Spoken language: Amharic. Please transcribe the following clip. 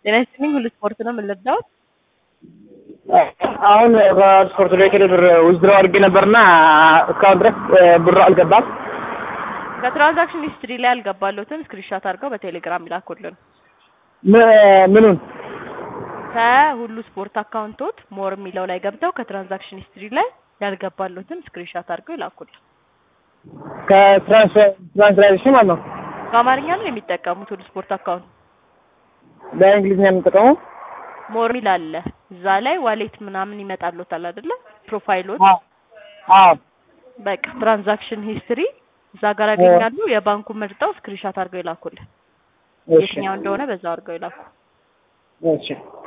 ጤና ይስጥልኝ ሁሉ ስፖርት ነው የምንለዳውት አሁን በስፖርት ላይ ብር ውዝድረው አድርጌ ነበርና እስካሁን ድረስ ብሩ አልገባም። ከትራንዛክሽን ሂስትሪ ላይ አልገባለሁትም። ስክሪንሻት አድርገው በቴሌግራም ይላኩልን። ም- ምኑን ከሁሉ ስፖርት አካውንቶት ሞር የሚለው ላይ ገብተው ከትራንዛክሽን ሂስትሪ ላይ ያልገባለሁትም ስክሪንሻት አድርገው ይላኩልን። ከትራንስላሽን ማለት ነው። በአማርኛ ነው የሚጠቀሙት ሁሉ ስፖርት አካውንት በእንግሊዝኛ የምንጠቀመው ሞር ሚል አለ እዛ ላይ ዋሌት ምናምን ይመጣሎታል አይደለ? ፕሮፋይሎት አዎ አዎ በቃ ትራንዛክሽን ሂስትሪ እዛ ጋር ያገኛሉ። የባንኩ መርጠው ስክሪንሻት አድርገው ይላኩልን። እሺ የትኛው እንደሆነ በዛው አድርገው ይላኩ። እሺ